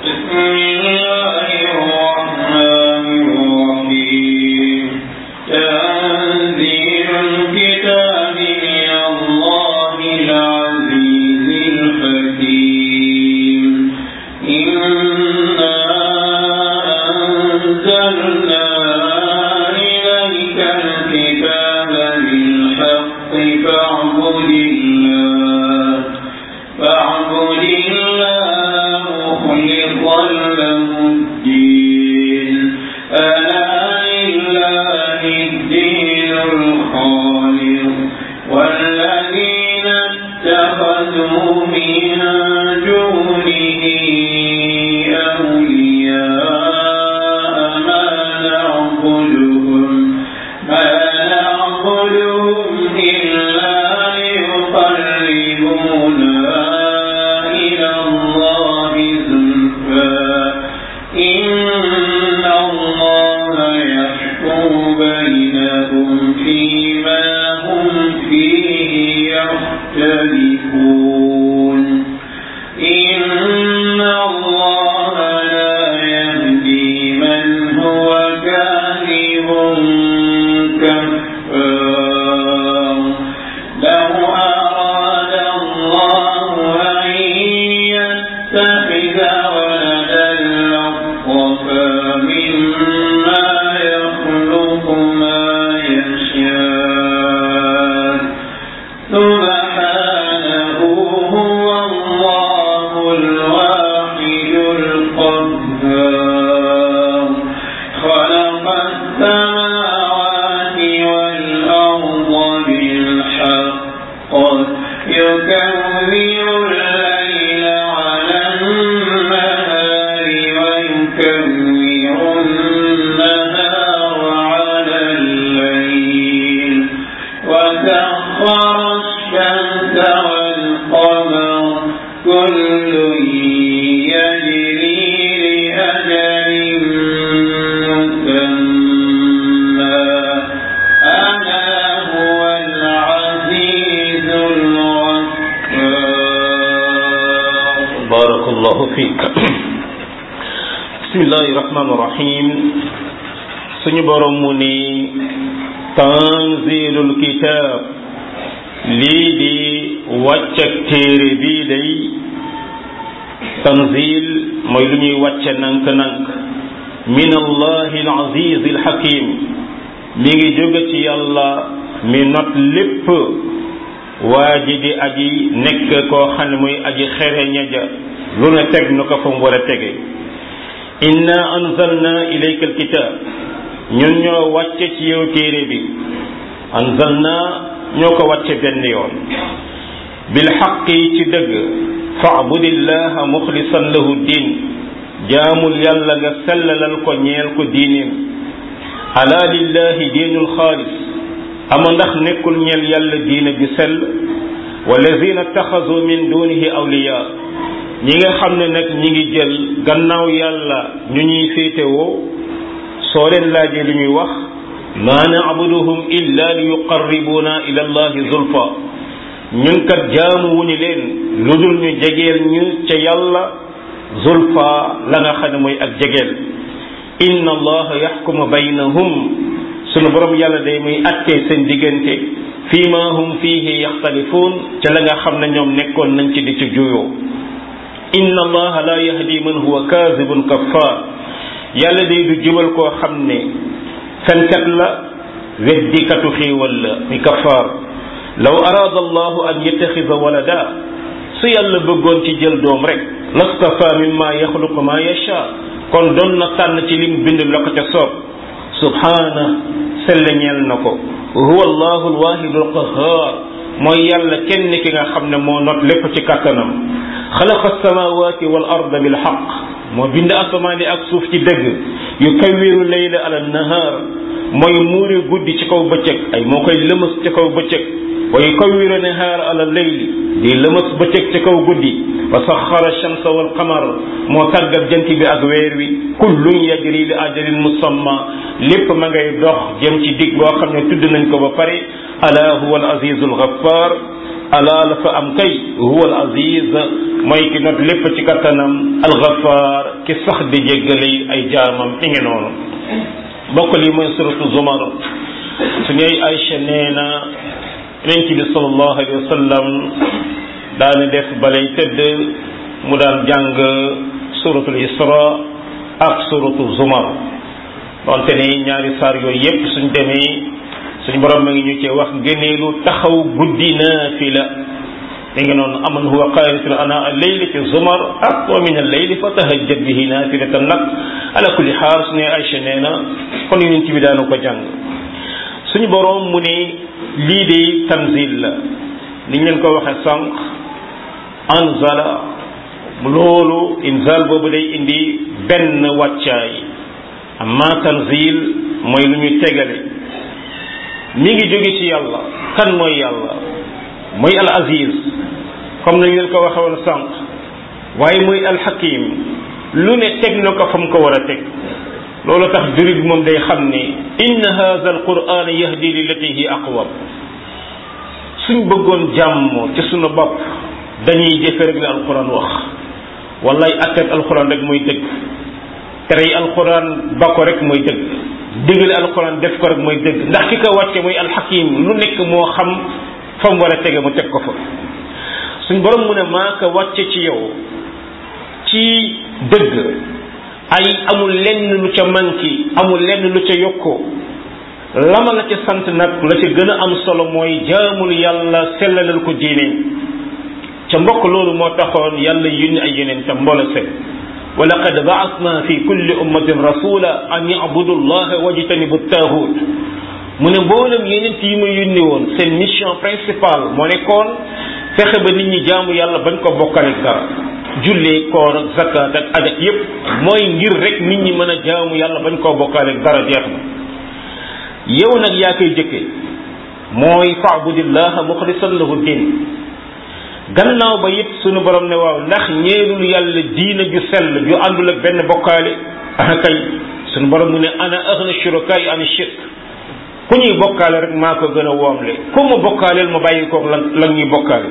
بسم الله الرحمن الرحيم تنزيل الكتاب من الله العزيز الحكيم إنا أنزلنا إليك الكتاب بالحق فاعبد الله فاعبد الله مخلصا له الدين ألا لله الدين الخالص والذين اتخذوا من دونه أولياء ما نعبدهم ما نعبدهم إلا ليقربونا إلى الله زلفى إن الله يحكم بينهم فيما هم فيه يختلفون إن الله لا يهدي من هو كاذب كفار لو أراد الله أن يتخذ ولدا لاصطفى مما يخلق ما يشاء سبحانه هو الله الواحد القهار خلق السماوات والأرض بالحق يكور الليل على النهار ويكور النهار على الليل وسخر الشمس والقمر كل يجري لأجل مسمى ألا هو العزيز الغفار بارك الله فيك بسم الله الرحمن الرحيم suñu borom mu ni tanzilul kitab lii di wàccak téere bii day tanzil mooy lu ñuy wàcce nank-nank min allahi al aziz al hakim mi ngi jóge ci yàlla mi not lépp waa ji di aji nekk koo xam ne muy aji xereña ja lu ne teg nu ko fa mu war a tege inna anzalna ilayka alkitab ñun ñoo wàcce ci yow téere bi anzalna ñoo ko wàcce benn yoon bil xaqi ci dëgg faabudillaha muxlisan lahu diin jaamul yàlla nga sellalal ko ñeel ko diineem ala lillahi diinul xaalis ama ndax nekkul ñeel yàlla diine bi sell walladina taxasu min dunihi awliya ñi nga xam ne nag ñi ngi jël gannaaw yàlla ñu ñuy féetewoo soo leen laajee li ñuy wax ma naabuduhum illa li yuqarribuna ila allahi zulfa ñun kat jaamu wuñu leen lu dul ñu jegeel ñu ca yàlla zulfa la nga xam ne mooy ak jegeel inna allaha yaxkumu baynahum sunu borom yàlla day muy attee seen diggante fii ma hum fiihi yaxtalifuun ca la nga xam ne ñoom nekkoon nañ ci di ci juyoo inna allaha la yahdi man huwa kaazibun kaffaar yàlla day du jubal koo xam ne fenkat la weddikatu xiiwal la mi kaffaar law araada allahu an yattaxida walada su yàlla bëggoon ci jël doom rek lastafa mimma yaxluqu ma yasha kon doon na tànn ci lim bind la ko ca soob subhaana sell ñeel na ko huwa allahu alwahidu alqahar mooy yàlla kenn ki nga xam ne moo not lépp ci kattanam xalaqa alsamawati wal arda bil xaq moo bind asamaani ak suuf ci dëgg yu kawiru layla ala nahaar mooy muuri guddi ci kaw bëccëg ay moo koy lëmas ci kaw bëccëg wa yukawiru nahaar ala layli di lëmas bëccëg ci kaw guddi wa saxara shamsa wal qamar moo tàggat jant bi ak weer wi kullun yajri li ajalin musamma lépp ma ngay dox jëm ci dig boo xam ne tudd nañ ko ba pare ala huwa al azizul ghaffar alaa la fa am kay huwa al aziz mooy ki not lépp ci kattanam al ghaffar ki sax di jéggale ay jaamam mi ngi noonu bokk li mooy suratu zumar suñu ay Aïcha nee na yonent bi sallallahu alayhi wa sallam daana def balay tëdd mu daan jàng suratul isra ak suratul zumar donte ni ñaari saar yooyu yépp suñ demee suñ borom ma ngi ñu ci wax ngëneelu taxaw guddi naafila mi ngi noonu aman huwa qaanitun ana al-layli ci zumar ak wa min al-layli fa tahajjad bihi naafilatan nag ala kulli xaal suñu Aïcha nee na kon yonent bi daana ko jàng suñu borom mu ne lii de tanzil la ni ñu leen ko waxee sànq anzala loolu inzal boobu day indi benn wàccaay amma tanzil mooy lu ñu tegale mi ngi jóge ci yàlla kan mooy yàlla mooy al aziz comme nañu leen ko waxee woon sànq waaye mooy al hakim lu ne teg na ko fa mu ko war a teg loolu tax jurit bi moom day xam ni inna hadha al quran yahdi lillati hi aqwam suñ bëggoon jàmm ci suñu bopp dañuy jëfe rek li alquran wax wallaay atteeb alquran rek mooy dëgg tere yi alquran ba ko rek mooy dëgg digale alquran def ko rek mooy dëgg ndax ki ko wàcce mooy alxakim lu nekk moo xam fa mu war a tege mu teg ko fa suñ borom mu ne maa ko wàcce ci yow ci dëgg ay amul lenn lu ca manki amul lenn lu ca yokkoo lama la ca sant nag la ca gën a am solo mooy jaamul yàlla sellalal ko diine ca mbokk loolu moo taxoon yàlla yónni ay yeneen tam mboola seen wa laqad ba'athna fi kulli ummatin rasula an ya'budu llaha wajtanibu taaxut mu ne mboolem yeneen yi ma yónni woon seen mission principale moo nekkoon fexe ba nit ñi jaamu yàlla bañ ko bokkale dara jullee koor ak zakat ak ajak yépp mooy ngir rek nit ñi mën a jaamu yàlla bañ koo bokkaale dara jeex na yow nag yaa koy jëkke mooy fa'budillaha muxlisan lahu din gannaaw ba it sunu borom ne waaw ndax ñeelul yàlla diina ju sell ju àndul ak benn bokkaale ah kay sunu borom mu ne ana aghna shurakaay an shirk ku ñuy bokkaale rek maa ko gën a woomle ku mu bokkaaleel ma bàyyi koog lan lan ñuy bokkaale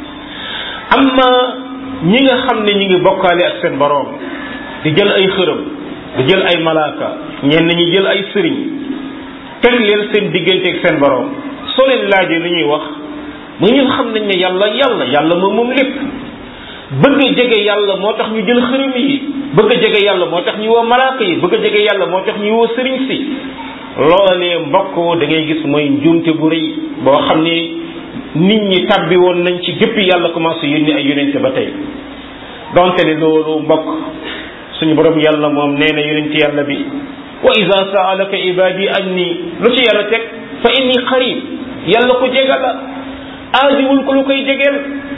amma ñi nga xam ne ñi ngi bokkaale ak seen borom di jël ay xërëm di jël ay malaaka ñenn ñi jël ay sëriñ teg leen seen diggante ak seen borom soo leen laajee li ñuy wax mu ñun xam nañ ne yàlla yàlla yàlla moom moom lépp bëgg a jege yàlla moo tax ñu jël xërëm yi bëgg a jege yàlla moo tax ñu woo malaaka yi bëgg a jege yàlla moo tax ñu woo sëriñ si loolee mbokk da ngay gis mooy njuumte bu rëy boo xam ne nit ñi tabbi woon nañ ci gépp yàlla commencé yónni ay yonente ba tey donte ne loolu mbokk suñu borom yàlla moom nee na yonente yàlla bi wa ida saalaka ibadi anni lu ci yàlla teg fa inni qarib yàlla ko jega la aadiwul ko lu koy jegeel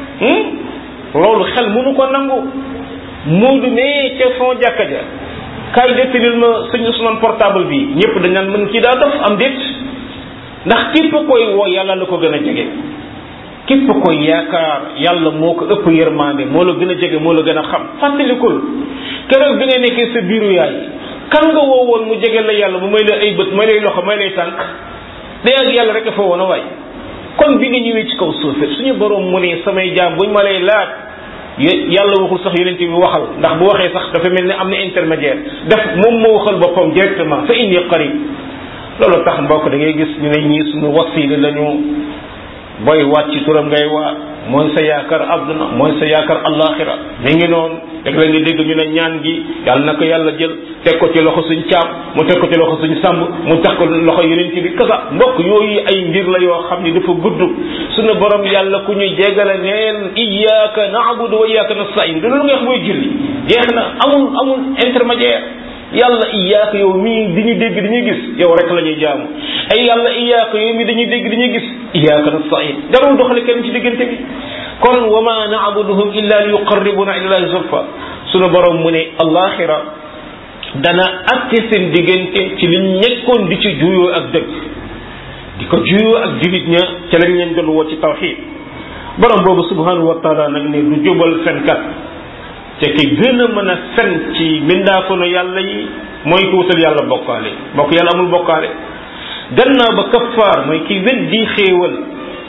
loolu xel mënu ko nangu muudu mee ca fond jàkka ja kaay dettalil ma suñu Ousmane portable bi ñëpp dañ naan mën kii daa dof am déet ndax képp koy woo yàlla la ko gën a jege képp koy yaakaar yàlla moo ko ëpp yërmande moo la gën a jege moo la gën a xam fàttalikul keroog bi nga nekkee sa biiru yaay kan nga woo woon mu jege la yàlla mu may la ay bët may lay loxo may lay tànk day ak yàlla rek a fa woon a waay kon bi nga ñëwee ci kaw suufe suñu borom mu ne samay jaam buñ ma lay laaj yàlla waxul sax yonent bi waxal ndax bu waxee sax dafa mel ni am na intermédiaire def moom moo waxal boppam directement fa inni qarib loolu tax mbokk da ngay gis ñu ne ñii suñu wasiila lañu booy wàcc turam ngay waa mooy sa yaakaar àdduna mooy sa yaakaar allaxira mi ngi noonu rek la nga dégg ñu ne ñaan gi yàlla na ko yàlla jël teg ko ci loxo suñ caam mu teg ko ci loxo suñ sàmb mu teg ko loxo yonent bi kasa mbokk yooyu ay mbir la yoo xam ni dafa gudd suñu borom yàlla ku ñuy jéggale neen iyyaka na'budu wa iyyaka nasta'in du loolu nga wax mooy julli jeex na amul amul intermédiaire yàlla iyaaka yow mii di ñu dégg di ñu gis yow rek la ñuy jaamu ay yàlla iyaaka yow mii dañuy dégg di ñu gis iyaaka nastain jarul doxale kenn ci diggante bi kon wa ma naabuduhum illa li yuqarribuna ila llahi zulfa sunu borom mu ne allaxira dana atte seen diggante ci li nekkoon di ci juyoo ak dëgg di ko juyoo ak julit ña ca lañ leen doon woo ci tawxid borom boobu subhanahu wa taala nag ne du jubal fenkat te ki gën a mën a fen ci mbindaafono yàlla yi mooy ki wutal yàlla bokkaale bokk yàlla amul bokkaale gannaaw ba kaffaar mooy ki weddi xéewal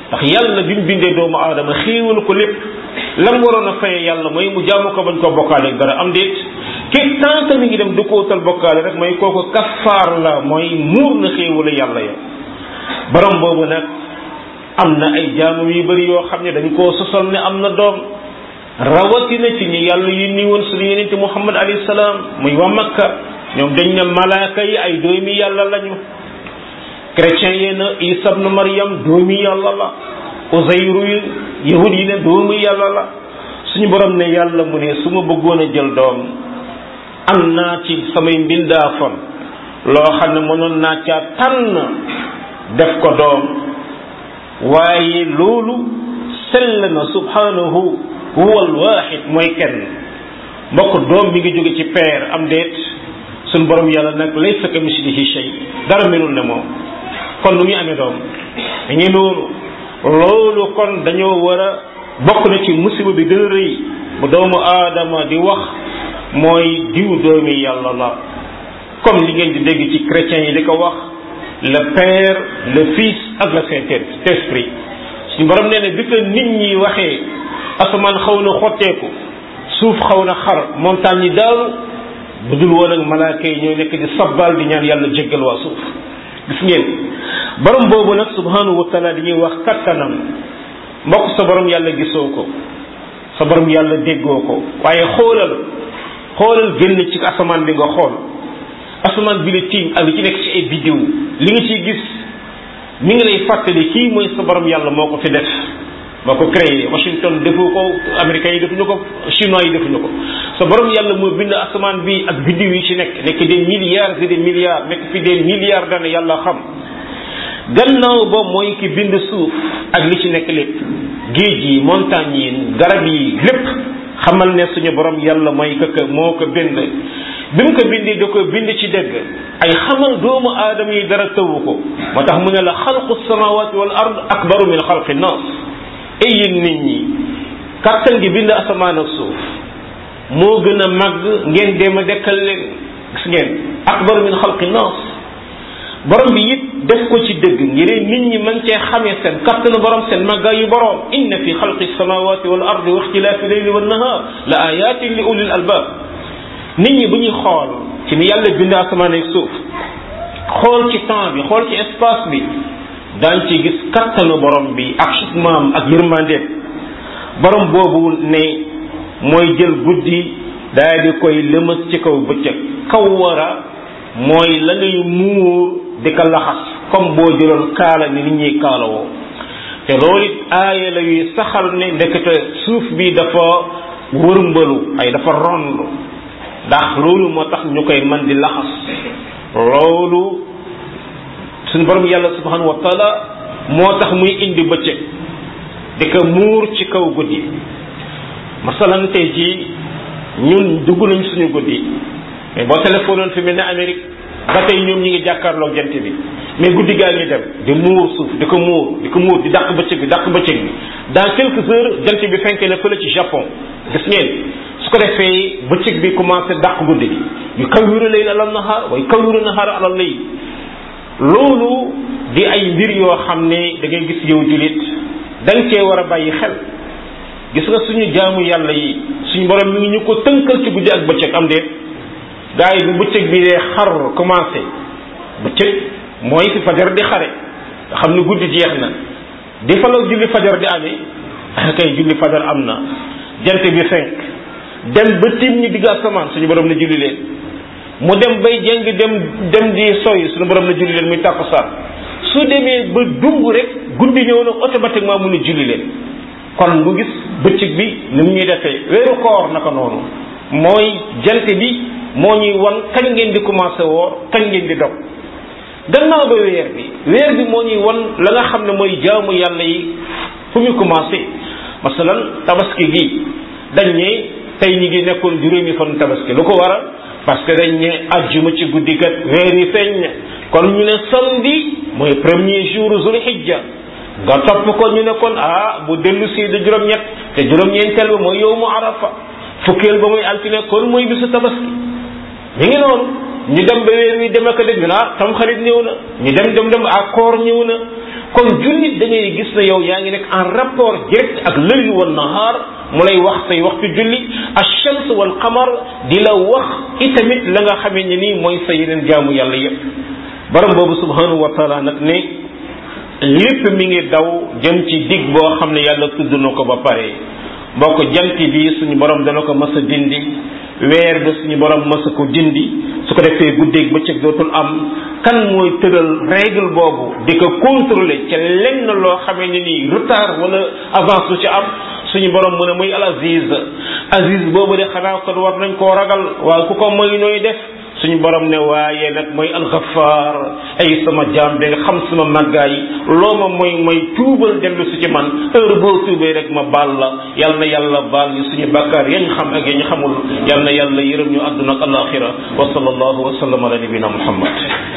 ndax yàlla bi mu bindee doomu aadama xéewal ko lépp lam waroon a faye yàlla mooy mu jaamu ko bañ ko bokkaale dara am déet ki tant mi ngi dem du ko utal bokkaale rek mooy kooku kafaar la mooy muur na xéewalu yàlla ya borom boobu nag am na ay jaamam yu bëri yoo xam ne dañ koo sosal ne am na doom rawatina ci ñi yàlla yu ni woon suñu yenente muhammad alayhi salaam muy waa makka ñoom dañ ne malaaka yi ay doomi yàlla lañu chrétien yi na isa ibn maryam doomi yàlla la usayru yi yahud yi ne doomi yàlla la suñu borom ne yàlla mu ne su ma bëggoon a jël doom am naa ci samay mbindaafon loo xam ne mënoon naa caa tànn def ko doom waaye loolu sell na subhanahu huwa alwaxid mooy kenn mbokk doom mi ngi jóge ci peer am déet suñ borom yàlla nag laysa ka mislihi shay dara melul ne moom kon nu muy amee doom da ngi noonu loolu kon dañoo war a bokk na ci musiba bi gën a rëy bu doomu aadama di wax mooy diw doomi yàlla la comme li ngeen di dégg ci chrétiens yi di ko wax le père le fils ak le saint-esprit suñu borom nee na bi ko nit ñi waxee asamaan xaw na xotteeku suuf xaw na xar montagne yi daanu bu dul woon ak malaaka yi ñooy nekk di sabbal di ñaan yàlla jéggal waa suuf gis ngeen borom boobu nag subhanahu wa taala di ñuy wax kattanam mbokk sa borom yàlla gisoo ko sa borom yàlla déggoo ko waaye xoolal xoolal génn ci asamaan bi nga xool asamaan bi la tiim ak li ci nekk ci ay vidéo li nga ciy gis mi ngi lay fàttali kii mooy sa borom yàlla moo ko fi def moo ko créé Washington defu ko américains yi defuñu ko chinois yi defuñu ko sa borom yàlla moo bind asamaan bi ak vidéo yi ci nekk nekk des milliards et des milliards nekk fi des milliards d'années yàlla xam gannaaw ba mooy ki bind suuf ak li ci nekk lépp géej yi montagnes yi garab yi lépp xamal ne suñu borom yàlla mooy que moo ko bind bi mu ko bindee da ko bind ci dëgg ay xamal doomu aadama yi dara tëwu ko moo tax mu ne la xalqu samawati wal ard akbaru min xalqi nas ay yéen nit ñi kàttan gi bind asamaan ak suuf moo gën a màgg ngeen dem a dekkal leen gis ngeen akbaru min xalqi nas borom bi it def ko ci dëgg ngir nit ñi mën cee xamee seen kattanu borom seen màggaayu borom inna fi xalqi samawati wal ardi wa ixtilaafi leyli wa nahar la ayatin li ulil albab nit ñi bu ñuy xool ci ni yàlla bind asamaan ak suuf xool ci temps bi xool ci espace bi daañ ci gis kattanu borom bi ak xikmaam ak yërmandeem borom boobu ne mooy jël guddi daal di koy lëmas ci kaw bëccëg kaw wara mooy la ngay muur di ko laxas comme boo jëloon kaala ni nit ñuy kaalawoo te loolu it aaya la yuy saxal ne ndekete suuf bi dafa wërmbalu ay dafa rond ndax loolu moo tax ñu koy man di laxas loolu suñu borom yàlla subhanahu wa taala moo tax muy indi bëccëg di ko muur ci kaw guddi masalan tey jii ñun dugg nañ suñu guddi mais boo téléphonoon fi mel ne Amérique ba tey ñoom ñi ngi jàkkaarloog jant bi mais guddi gaa ngi dem di muur suuf di ko muur di ko muur di dàq bëccëg bi dàq bëccëg bi dans quelques heures jant bi fenke na fële ci Japon gis ngeen su ko defee bëccëg bi commencé dàq guddi gi yu kawiru layl ala nahar way kawiru nahar ala layl loolu di ay mbir yoo xam ne da ngay gis yow julit da nga cee war a bàyyi xel gis nga suñu jaamu yàlla yi suñu borom mi ngi ñu ko tënkal ci guddi ak bëccëg am déet gaa yi bu bëccëg bi dee xar commencé bëccëg mooy fi fajar di xare nga xam ne guddi jeex na di fa la julli fajar di amee kay julli fajar am na jant bi fenk dem ba tim ñi digg asamaan suñu borom na julli leen mu dem bay jeng dem dem di soy suñu borom na julli leen muy tàkkusaan su demee ba dung rek guddi ñëw na automatiquement mun a julli leen kon mu gis bëccëg bi ni mu ñuy defee weeru koor naka noonu mooy jant bi moo ñuy wan kañ ngeen di commencé woor kañ ngeen di dog gannaaw ba weer bi weer bi moo ñuy wan la nga xam ne mooy jaamu yàlla yi fu mu commencé masalan tabaski gi dañ ne tey ñi ngi nekkoon juróomi fan tabaski lu ko waral parce que dañ ne ajjuma ci guddi kat weer yi feeñ na kon ñu ne samedi mooy premier jour zulhijja nga topp ko ñu ne kon ah bu dellu si de juróom-ñett te juróom-ñeenteel ba mooy yow mu arafa fukkeel ba muy altine kon mooy bisu tabaski mi ngi noonu ñu dem ba weer wi dem ak dem ñu naa tam xarit ñëw na ñu dem dem dem ak koor ñëw na kon jullit da ngay gis ne yow yaa ngi nekk en rapport direct ak lëli wal nahaar mu lay wax say waxtu julli ash-shams wal qamar di la wax itamit la nga xamee ne nii mooy sa yeneen jaamu yàlla yépp borom boobu subhanahu wa taala nag ne lépp mi ngi daw jëm ci dig boo xam ne yàlla tudd na ko ba pare mbokk jant bi suñu borom dana ko mas a dindi weer bi suñu borom mas a ko dindi su ko defee guddeeg bëccëg dootul am kan mooy tëral règle boobu di ko contrôler ca lenn loo xamee ne nii retard wala avance lu ci am suñu borom mu ne muy al aziz aziz boobu de xanaa kon war nañ koo ragal waaye ku ko mooy nooy def suñu borom ne waaye nag mooy alxafaar ay sama jaam da nga xam sama màggaay loo ma mooy mooy tuubal dellu si ci man heure boo tuubee rek ma baal la yal na yàlla baal ñu suñu bàkkaar yañ xam ak yañ xamul yal na yàlla yërëm ñu àdduna ak alaxira wa sallallahu wa sallam ala nabina muhammad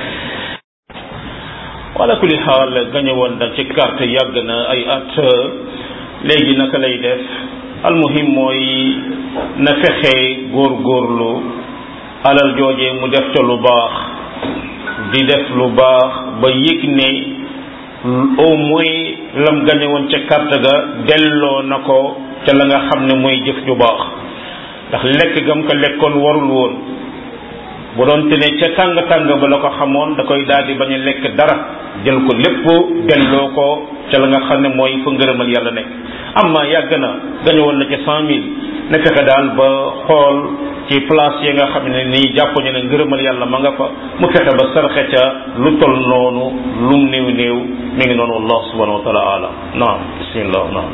wala kulli xaal gañe woon da ci carte yàgg na ay at léegi naka lay def almuhim mooy na fexe góorgóorlu alal joojee mu def ca lu baax di def lu baax ba yëg ne au moins lam gañe woon ca carte ga delloo na ko ca la nga xam ne mooy jëf ju baax ndax lekk gam ko lekkoon warul woon bu doon te ne ca tàng-tàng ba la ko xamoon da koy daal di bañ a lekk dara jël ko lépp delloo ko ca la nga xam ne mooy fa ngërëmal yàlla nekk amma yàgg na gañe woon na ca cent mille na fexe daal ba xool ci place yi nga xam ne nii jàpp ñu ne ngërëmal yàlla ma nga fa mu fexe ba sarxe ca lu tol noonu lum néew néew mi ngi noonu allah subhanahu wa taala alam naam bismillah naam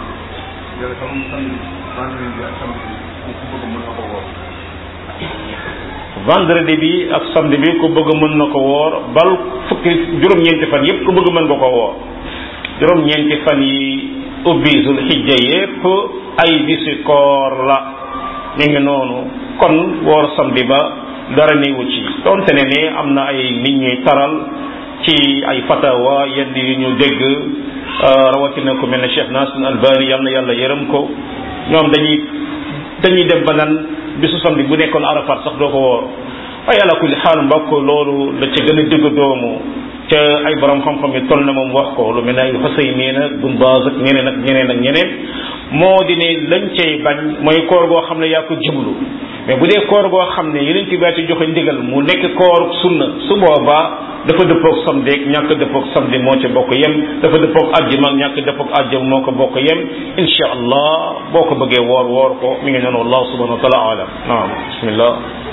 vendredi bi ak samedi bi ku bëgg mën na ko woor bal fukki juróom-ñeenti fan yépp ku bëgg mën nga ko woor juróom-ñeenti fan yi ubbi zul xijja yépp ay bisi koor la mi ngi noonu kon woor samedi ba dara néewu ci donte ne ne am na ay nit ñuy taral ci ay fatawa yenn yu ñu dégg rawatina ku mel ne Cheikh Nasir Albani yal na yàlla yërëm ko ñoom dañuy dañuy dem ba naan bisu samedi bu nekkoon arafat sax doo ko woor waaye ala kulli xaal mbokk loolu la ca gën a dëgg doomu ca ay borom xam-xam yi toll na moom wax ko lu mel ne ay Xusaymiin ak Bun Baaz ak ñeneen ak ñeneen ak ñeneen moo di ne lañ cay bañ mooy koor goo xam ne yaa ko jublu mais bu dee koor goo xam ne yeneen ci baa ci joxe ndigal mu nekk koor sunna su boobaa dafa dëppoog samedi ak ñàkk dëppoog samedi moo ca bokk yem dafa dëppoog àjjuma ak ñàkk dëppoog àjjuma moo ko bokk yem insha allah boo ko bëggee woor woor ko mi ngi noonu allah subhanahu wa taala alam naam bismillah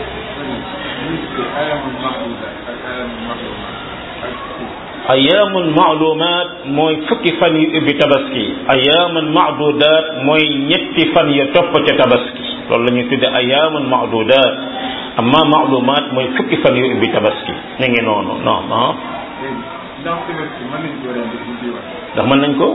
ayaamun maalumaat mooy fukki fan yu ubbi tabaski ayaamun maadudaat mooy ñetti fan ya topp ca tabaski loolu la ñuy tudde ayaamun maadudaat amma maalumaat mooy fukki fan yu ubbi tabaski ñu ngi noonu non ah. ndax mën nañ ko.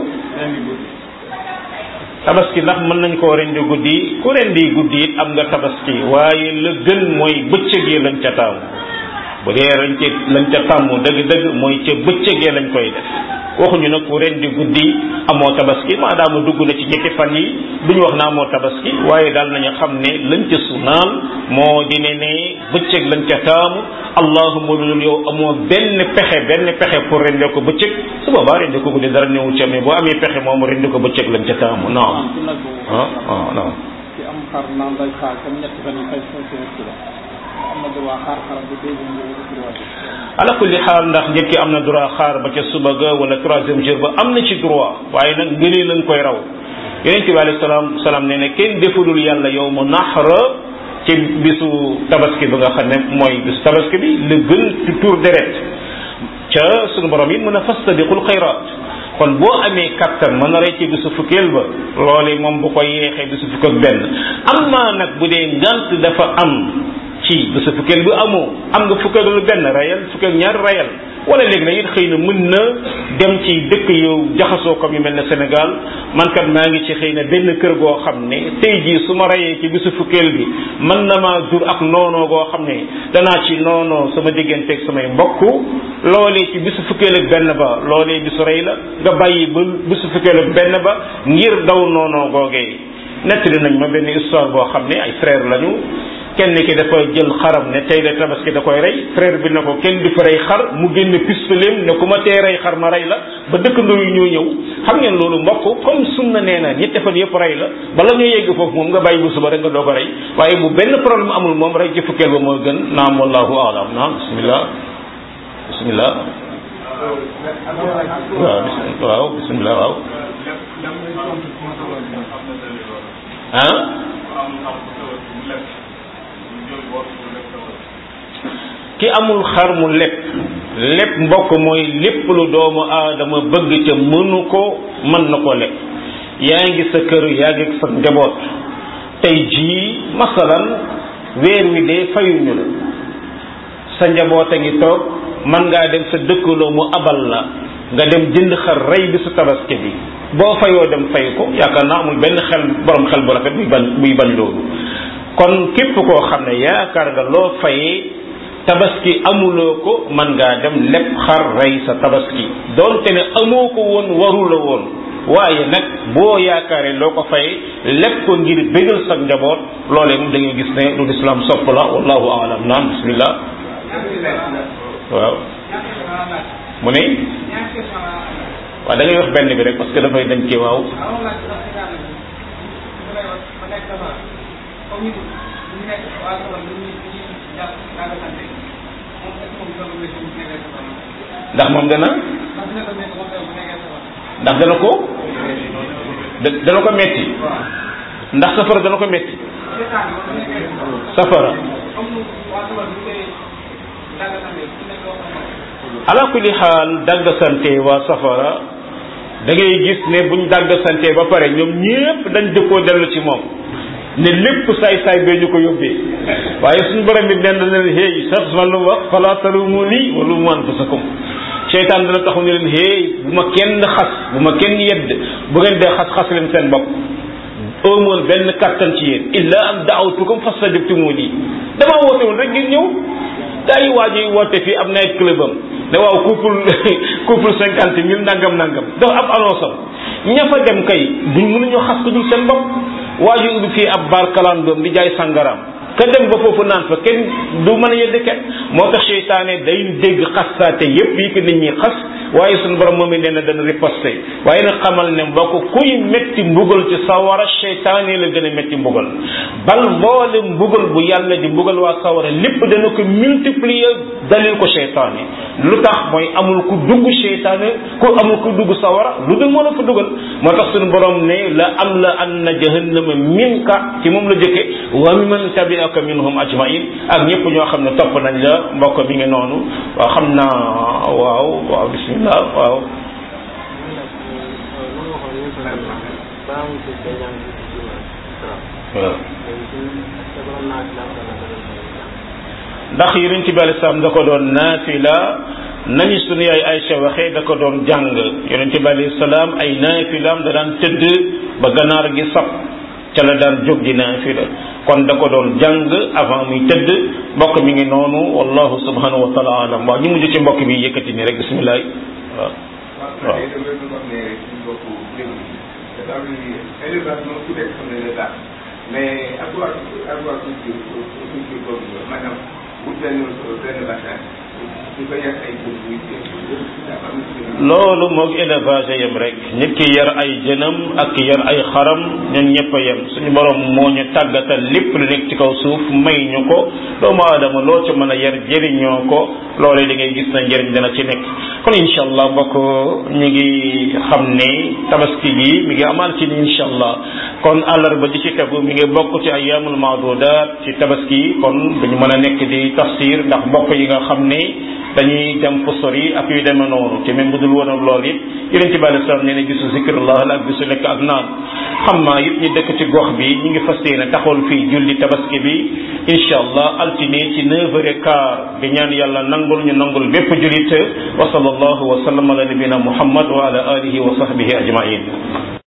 tabaski ndax mën nañ koo rendi guddi ku rendi guddi it am nga tabaski waaye la gën mooy bëccëg yi lañ ca taamu. bu dee lañ ca lañ ca tàmm dëgg-dëgg mooy ca bëccëgee lañ koy def waxuñu nag ku ren di guddi amoo tabaski maadaama dugg na ci ñetti fan yi duñu wax na amoo tabaski waaye daal nañu xam ne lañ ca sunaal moo di ne ne bëccëg lañ ca taamu allahuma loolu yow amoo benn pexe benn pexe pour rende ko bëccëg su boobaa rende ko guddi dara newu ca mais boo amee pexe moom rende ko bëccëg lañ ca taamu naam ah ah naam ci am xar naan day xaar comme ñetti fan yi fay am na droit xaar xaram ba deuxième jour wala troisième ala kulli xaal ndax nit ki am na droit xaar ba ca suba ga wala troisième jour ba am na ci droit waaye nag ngënee lañ koy raw yonent bi alayhi salaam salaam nee ne kenn defulul yàlla yow mu naxra ci bisu tabaski bi nga xam ne mooy bisu tabaski bi la gën ci tour deret ca sunu borom it mën a fastabiqul xayraat kon boo amee kattan mën a rey ci bisu fukkeel ba loole moom bu ko yeexee bisu fukk ak benn am naa nag bu dee ngant dafa am ci bisu fukkeel bi amoo am nga fukk ak lu benn rayal fukk ak ñaar rayal wala léegi nag it xëy na mën na dem ci dëkk yu jaxasoo comme yu mel ne Sénégal man kat maa ngi ci xëy na benn kër goo xam ne tey jii su ma rayee ci bisu fukkeel bi mën na maa jur ak noonoo goo xam ne danaa ci noonoo sama digganteeg samay mbokk loolee ci bisu fukkeel ak benn ba loolee bisu rey la nga bàyyi ba bisu fukkeel ak benn ba ngir daw noonoo googee nettali nañ ma benn histoire boo xam ne ay frère lañu kenn ki dafa jël xaram ne tey la tabaski da koy rey frère bi ne ko kenn du fa rey xar mu génn pistolet ne ku ma tee rey xar ma rey la ba dëkkandoo yi ñoo ñëw xam ngeen loolu mbokk comme sunna nee na ñetti fan yëpp rey la bala ñoo yegg foofu moom nga bàyyi bu suba rek nga doo ko rey waaye bu benn problème amul moom rek ci fukkeel ba moo gën naam wallahu alam naam bismillah bismillah waaw bis waaw bismillah waaw ah ki amul xar mu lépp lépp mbokk mooy lépp lu doomu aadama bëgg te mënu ko mën na ko lekk yaa ngi sa kër yaa ngi sa njaboot tey jii masalan weer wi dee fayuñu la sa njaboot a ngi toog man ngaa dem sa dëkkaloo mu abal la nga dem jënd xar rey bi su tabaski bi boo fayoo dem fay ko yaakaar naa amul benn xel borom xel bu rafet buy bañ buy bañ loolu kon képp koo xam ne yaakaar nga loo fayee tabaski amuloo ko man ngaa dem lépp xar rey sa tabaski doonte ne amoo ko woon waru la woon waaye nag boo yaakaaree loo ko fay lépp ko ngir bégal sa njaboot loolee moom da ngay gis ne lu lislaam sopp la wallahu alam naam bismillah waaw mu ne waaw da ngay wax benn bi rek parce que dafay dañ ci waaw ndax moom dana ndax dana ko dana ko metti ndax safara dana ko metti safara ala kulli xaal dagg sante waa safara da ngay gis ne buñ dagg sante ba pare ñoom ñépp dañ dëppoo dellu ci moom ne lépp saay-saay bee ñu ko yóbbee waaye suñu borom bi nen na leen hey sax man lu wax fala talumu nii wa lumu anfusakum seytaan dana taxu ne leen hey bu ma kenn xas bu ma kenn yedd bu ngeen dee xas xas leen seen bopp amoon benn kattan ci yéen illa an daawtukum fastajabtumuni damaa woote woon rek ngeen ñëw daa yi waa ji woote fii am night club am ne waaw couple couple cinquante mille nangam nangam dafa ab annonce am ña fa dem kay duñ mënuñoo xas ko dul seen bopp waa ji ubbi fii ab bar kalandoom di jaay sangaraam ka dem ba foofu naan fa kenn du mën a yedd kenn moo tax seytaane day dégg xasaate yépp yi ko nit ñi xas waaye suñu borom moom it nee na dana riposte waaye nag xamal ne mbokk kuy metti mbugal ci sawara seytaane la gën a metti mbugal bal mboole mbugal bu yàlla di mbugal waa sawara lépp dana ko multiplier dalil ko seytaane lu tax mooy amul ku dugg seytaane ku amul ku dugg sawara lu dul moo la fa dugal moo tax suñu borom ne la am la an na jahannama minka ci moom la jëkke wa mimman tabi'aka minhum ajmain ak ñëpp ñoo xam ne topp nañ la mbokk bi nga noonu waaw xam naa waaw waaw bismillah waaw ndax yonent bi alei salaam da ko doon naafila nañu sunu yaay Aysa waxee da ko doon jàng yonent bi alei salaam ay naafilaam da daan tëdd ba ganaar gi sab ca la daan jóg di naafila kon da ko doon jàng avant muy tëdd mbokk mi ngi noonu wallahu subhanahu wa taala alam waaw ñu mujj ci mbokk bi yëkkati ni rek bismillah waaw waaw mais aquaculture culture boobu maanaam wut benn benn bassin di ko yar ay loolu moog élevage yem rek nit ki yar ay jënam ak yar ay xaram ñun ñëpp a yem suñu borom moo ñu tàggatal lépp lu nekk ci kaw suuf may ñu ko doomu aadama loo ci mën a yar jëriñoo ko loolee da ngay gis na njëriñ dana ci nekk kon incha allah bokk ñu ngi xam ne tabaski gi mi ngi amal ci ni incha allah kon àllarba ji ci tegu mi ngi bokk ci ayyaamul maadudaat ci tabaski kon dañu mën a nekk di tafsir ndax mbokk yi nga xam ne dañuy dem fu sori ak yu demee noonu te même bu dul woon ak loolu it yeneen ci bàyyi salaam nee na gisu zikrullah la ak gisu lekk ak naan xam naa it ñu dëkk ci gox bi ñu ngi fas yéene taxawal fii julli tabaski bi incha allah altine ci neuf heures et quart di ñaan yàlla nangul ñu nangul bépp jullit wa sallallahu wa sallam ala nabina muhammad wa ala alihi wa sahbihi ajmain